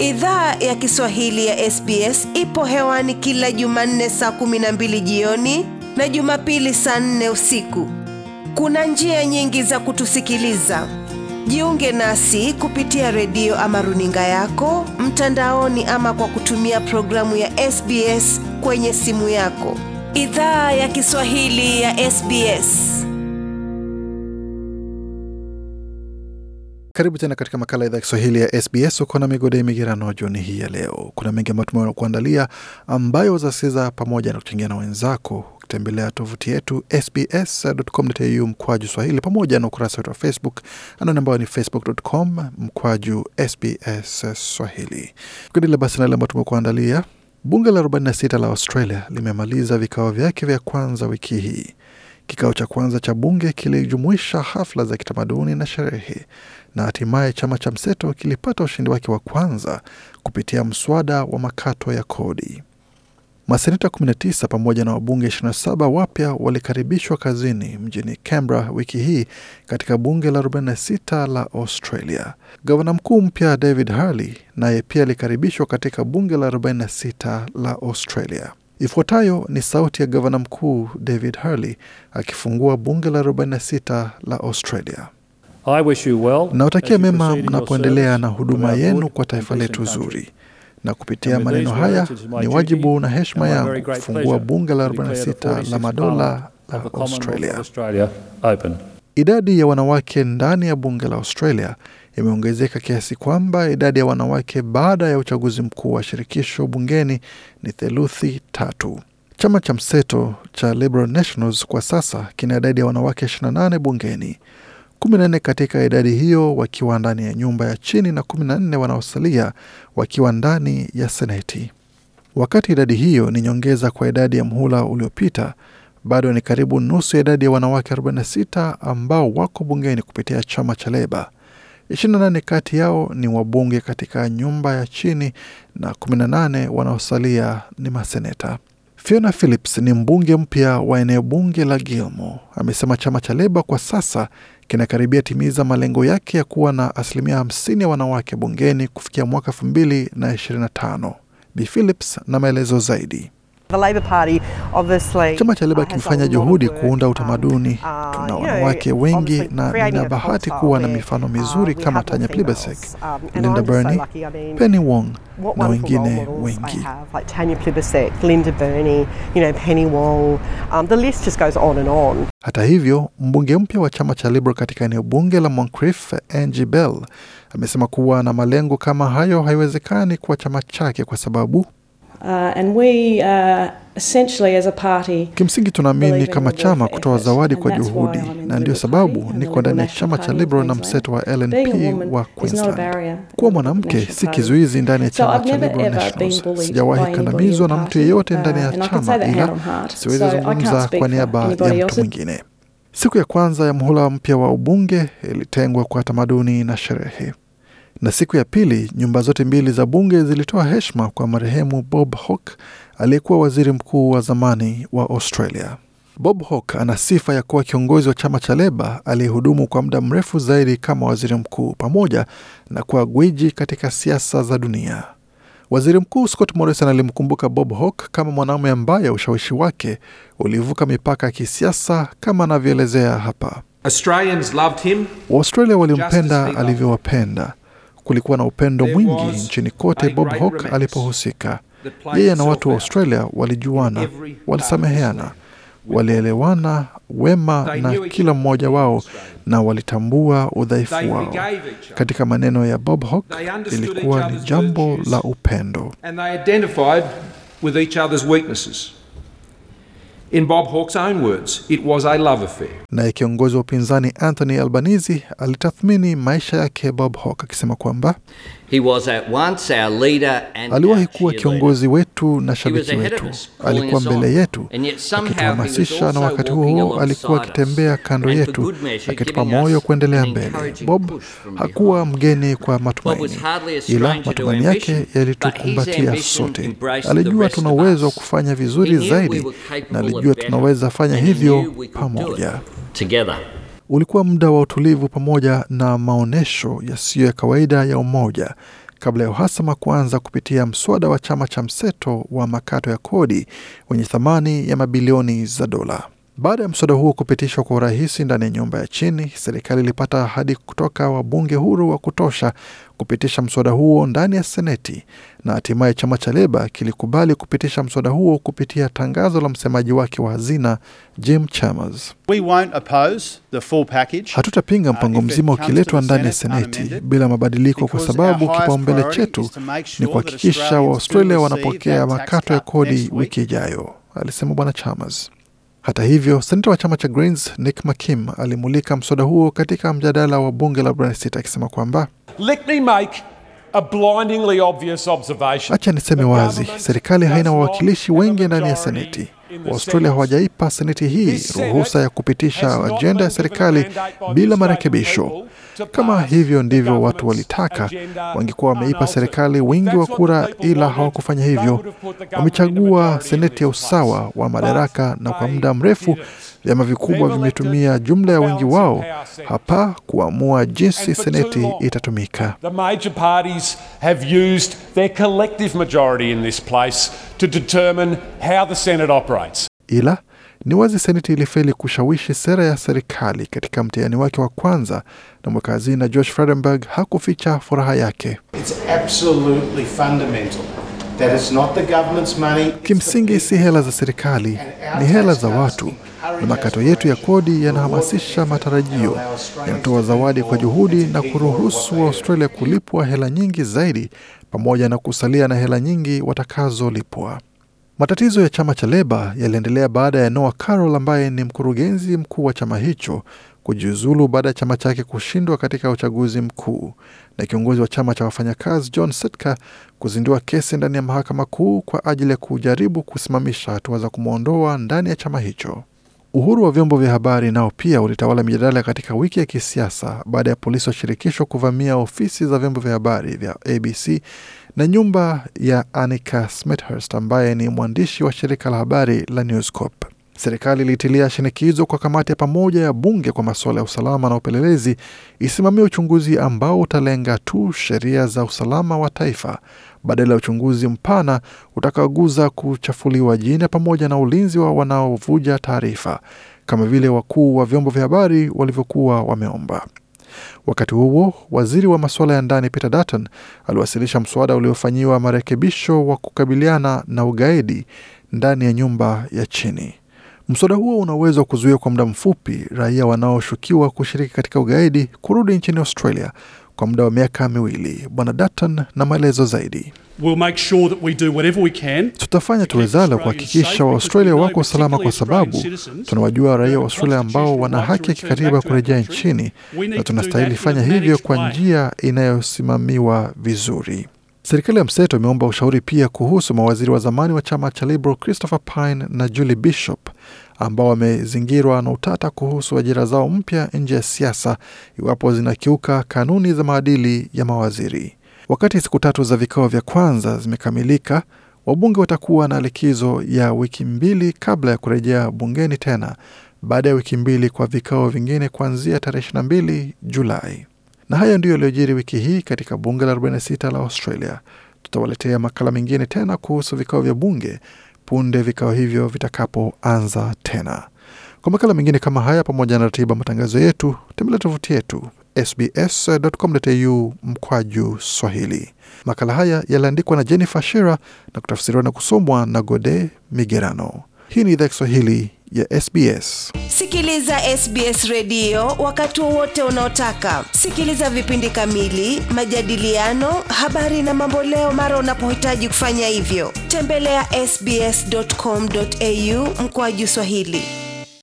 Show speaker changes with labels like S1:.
S1: Idhaa ya Kiswahili ya SBS ipo hewani kila Jumanne saa kumi na mbili jioni na Jumapili saa nne usiku. Kuna njia nyingi za kutusikiliza. Jiunge nasi kupitia redio ama runinga yako mtandaoni, ama kwa kutumia programu ya SBS kwenye simu yako. Idhaa ya Kiswahili ya SBS.
S2: Karibu tena katika makala idhaa ya Kiswahili ya SBS. Uko na migode migerano jioni hii ya leo. Kuna mengi ambayo tumekuandalia ambayo wazasikiza pamoja na kuchangia na wenzako ukitembelea tovuti yetu sbs.com.au mkwaju swahili pamoja na ukurasa wetu wa Facebook anani ambayo ni facebook.com mkwaju sbs swahili. Tukiendelea basi na yale ambayo tumekuandalia, bunge la 46 la Australia limemaliza vikao vyake vya kwanza wiki hii. Kikao cha kwanza cha bunge kilijumuisha hafla za kitamaduni na sherehe, na hatimaye chama cha mseto kilipata ushindi wake wa kwanza kupitia mswada wa makato ya kodi. Maseneta 19 pamoja na wabunge 27 wapya walikaribishwa kazini mjini Canberra wiki hii katika bunge la 46 la Australia. Gavana mkuu mpya David Harley naye pia alikaribishwa katika bunge la 46 la Australia. Ifuatayo ni sauti ya gavana mkuu David Harley akifungua bunge la 46 la Australia. Nawatakia mema mnapoendelea na huduma yenu kwa taifa letu zuri, na kupitia maneno haya ni wajibu na heshima yangu kufungua bunge la 46 la madola la Australia. Idadi ya wanawake ndani ya bunge la Australia imeongezeka kiasi kwamba idadi ya wanawake baada ya uchaguzi mkuu wa shirikisho bungeni ni theluthi tatu. Chama cha mseto cha Liberal Nationals kwa sasa kina idadi ya wanawake 28 bungeni, 14 katika idadi hiyo wakiwa ndani ya nyumba ya chini na 14 wanaosalia wakiwa ndani ya seneti. Wakati idadi hiyo ni nyongeza kwa idadi ya mhula uliopita, bado ni karibu nusu ya idadi ya wanawake 46 ambao wako bungeni kupitia chama cha Leba. 28 kati yao ni wabunge katika nyumba ya chini na 18 wanaosalia ni maseneta. Fiona Phillips ni mbunge mpya wa eneo bunge la Gilmore. Amesema chama cha Leba kwa sasa kinakaribia timiza malengo yake ya kuwa na asilimia 50 ya wanawake bungeni kufikia mwaka 2025. Bi Phillips na maelezo zaidi. Chama cha Leba kimefanya juhudi kuunda utamaduni. Tuna wanawake wengi na nina bahati kuwa na mifano mizuri kama Tanya Plibersek, Linda Burney, Penny Wong na wengine wengi. Hata hivyo, mbunge mpya wa chama cha Liberal katika eneo bunge la Moncrief, Angie Bell, amesema kuwa na malengo kama hayo haiwezekani kwa chama chake kwa sababu
S3: Uh, and we, uh, essentially as a party,
S2: kimsingi tunaamini kama chama kutoa zawadi kwa juhudi, na ndio sababu niko ndani ya chama cha Liberal na mseto wa LNP wa Queensland. Kuwa mwanamke si kizuizi ndani ya chama cha Liberal Nationals. Sijawahi kandamizwa na mtu yeyote ndani ya chama, ila siwezi zungumza kwa niaba ya mtu mwingine. Siku ya kwanza ya mhula mpya wa ubunge ilitengwa kwa tamaduni na sherehe na siku ya pili nyumba zote mbili za bunge zilitoa heshima kwa marehemu Bob Hawke aliyekuwa waziri mkuu wa zamani wa Australia. Bob Hawke ana sifa ya kuwa kiongozi wa chama cha Leba aliyehudumu kwa muda mrefu zaidi kama waziri mkuu pamoja na kuwa gwiji katika siasa za dunia. Waziri Mkuu Scott Morrison alimkumbuka Bob Hawke kama mwanaume ambaye ushawishi wake ulivuka mipaka ya kisiasa kama anavyoelezea hapa. Waustralia walimpenda alivyowapenda Kulikuwa na upendo mwingi nchini kote Bob Hawke alipohusika. Yeye na watu wa Australia walijuana, walisameheana, walielewana wema na kila mmoja wao, na walitambua udhaifu wao. Katika maneno ya Bob Hawke, ilikuwa ni jambo la upendo.
S4: In Bob Hawke's own words, it was a love affair.
S2: Naye kiongozi wa upinzani Anthony Albanese alitathmini maisha yake Bob Hawke akisema kwamba aliwahi kuwa kiongozi wetu na shabiki wetu, alikuwa mbele yetu akituhamasisha, na wakati huo huo alikuwa akitembea kando yetu akitupa moyo kuendelea mbele. Bob hakuwa mgeni kwa matumaini, ila matumaini yake yalitukumbatia sote. Alijua tuna uwezo wa kufanya vizuri zaidi, na alijua tunaweza fanya hivyo pamoja. Ulikuwa muda wa utulivu pamoja na maonyesho yasiyo ya kawaida ya umoja kabla ya uhasama kuanza kupitia mswada wa chama cha mseto wa makato ya kodi wenye thamani ya mabilioni za dola. Baada ya mswada huo kupitishwa kwa urahisi ndani ya nyumba ya chini, serikali ilipata ahadi kutoka wabunge huru wa kutosha kupitisha mswada huo ndani ya Seneti, na hatimaye chama cha Leba kilikubali kupitisha mswada huo kupitia tangazo la msemaji wake wa hazina Jim Chalmers.
S5: We won't oppose the full package.
S2: Hatutapinga mpango
S5: Uh, if it
S2: mzima
S5: comes to
S2: ukiletwa
S5: the
S2: ndani ya
S5: Senate
S2: Seneti
S5: unamended,
S2: bila mabadiliko, kwa
S5: because
S2: sababu
S5: our highest
S2: kipaumbele
S5: priority
S2: chetu
S5: is to make
S2: ni
S5: sure that
S2: kuhakikisha
S5: Australians
S2: Waaustralia
S5: do
S2: wanapokea
S5: receive that tax
S2: makato ya
S5: cut
S2: kodi
S5: next week.
S2: wiki ijayo, alisema Bwana Chalmers. Hata hivyo, senata wa chama cha Greens Nick McKim alimulika mswada huo katika mjadala wa bunge la Brexit akisema kwamba
S4: Let me make a blindingly obvious observation.
S2: Acha niseme
S4: The
S2: wazi,
S4: government
S2: serikali haina
S4: does not
S2: wawakilishi
S4: have a
S2: wengi ndani ya
S4: majority
S2: seneti.
S4: in the
S2: Waustralia
S4: Senate.
S2: hawajaipa seneti hii
S4: This Senate
S2: ruhusa ya
S4: has
S2: kupitisha
S4: not
S2: ajenda
S4: been
S2: ya
S4: given a
S2: serikali
S4: mandate by the
S2: bila
S4: Australian
S2: marekebisho.
S4: people to
S2: Kama
S4: pass
S2: hivyo
S4: the
S2: ndivyo watu
S4: government's
S2: walitaka,
S4: agenda
S2: wangekuwa wameipa
S4: unaltered.
S2: serikali wingi wa
S4: That's what
S2: kura,
S4: the people
S2: ila
S4: wanted.
S2: hawakufanya
S4: They
S2: hivyo.
S4: would have put the government in a
S2: Wamechagua
S4: majority in
S2: seneti ya
S4: this
S2: usawa
S4: place.
S2: wa madaraka,
S4: But
S2: na kwa
S4: they
S2: muda mrefu
S4: didn't.
S2: vyama vikubwa
S4: They've
S2: vimetumia
S4: elected
S2: jumla ya
S4: a
S2: wingi
S4: balance of
S2: wao
S4: power Senate.
S2: hapa kuamua jinsi
S4: And for too
S2: seneti
S4: long,
S2: itatumika.
S4: The major parties have used their collective majority in this place to determine how the Senate operates.
S2: ila ni wazi seneti ilifeli kushawishi sera ya serikali katika mtihani wake wa kwanza, na mweka hazina Josh Frydenberg hakuficha furaha yake.
S6: It's absolutely fundamental that it's not the government's money. it's the
S2: Kimsingi si hela za serikali, ni hela za watu, na makato yetu ya kodi yanahamasisha matarajio, yanatoa zawadi kwa juhudi na kuruhusu Waaustralia kulipwa hela nyingi zaidi, pamoja na kusalia na hela nyingi watakazolipwa. Matatizo ya chama cha Leba yaliendelea baada ya Noah Carroll ambaye ni mkurugenzi mkuu wa chama hicho kujiuzulu baada ya chama chake kushindwa katika uchaguzi mkuu na kiongozi wa chama cha wafanyakazi John Sitka kuzindua kesi ndani ya mahakama kuu kwa ajili ya kujaribu kusimamisha hatua za kumwondoa ndani ya chama hicho. Uhuru wa vyombo vya habari nao pia ulitawala mijadala katika wiki ya kisiasa baada ya polisi wa shirikisho kuvamia ofisi za vyombo vya habari vya ABC na nyumba ya Annika Smethurst ambaye ni mwandishi wa shirika la habari la News Corp. Serikali ilitilia shinikizo kwa kamati ya pamoja ya bunge kwa masuala ya usalama na upelelezi isimamie uchunguzi ambao utalenga tu sheria za usalama wa taifa badala ya uchunguzi mpana utakaoguza kuchafuliwa jina pamoja na ulinzi wa wanaovuja taarifa kama vile wakuu wa vyombo vya habari walivyokuwa wameomba. Wakati huo waziri wa masuala ya ndani Peter Dutton aliwasilisha mswada uliofanyiwa marekebisho wa kukabiliana na ugaidi ndani ya nyumba ya chini. Mswada huo una uwezo wa kuzuia kwa muda mfupi raia wanaoshukiwa kushiriki katika ugaidi kurudi nchini Australia kwa muda wa miaka miwili. Bwana Dutton na maelezo zaidi.
S7: We'll make sure that we do whatever we can
S2: Tutafanya tuwezalo kuhakikisha Waaustralia wako salama, kwa sababu tunawajua raia wa Australia ambao wana haki ya kikatiba kurejea nchini, na tunastahili fanya hivyo kwa njia inayosimamiwa vizuri. Serikali ya mseto imeomba ushauri pia kuhusu mawaziri wa zamani wa chama cha Liberal Christopher Pyne na Julie Bishop ambao wamezingirwa na utata kuhusu ajira zao mpya nje ya siasa iwapo zinakiuka kanuni za maadili ya mawaziri. Wakati siku tatu za vikao vya kwanza zimekamilika, wabunge watakuwa na likizo ya wiki mbili kabla ya kurejea bungeni tena baada ya wiki mbili kwa vikao vingine kuanzia tarehe 22 Julai. Na hayo ndiyo yaliyojiri wiki hii katika bunge la 46 la Australia. Tutawaletea makala mengine tena kuhusu vikao vya bunge punde vikao hivyo vitakapoanza tena. Kwa makala mengine kama haya, pamoja na ratiba matangazo yetu, tembelea tovuti yetu sbs.com.au mkwaju Swahili. Makala haya yaliandikwa na Jennifer Shira na kutafsiriwa na kusomwa na Gode Migerano. Hii ni idhaa Kiswahili ya SBS.
S1: Sikiliza SBS redio wakati wowote unaotaka. Sikiliza vipindi kamili, majadiliano, habari na mamboleo mara unapohitaji kufanya hivyo. Tembelea ya sbs.com.au mkoaju Swahili.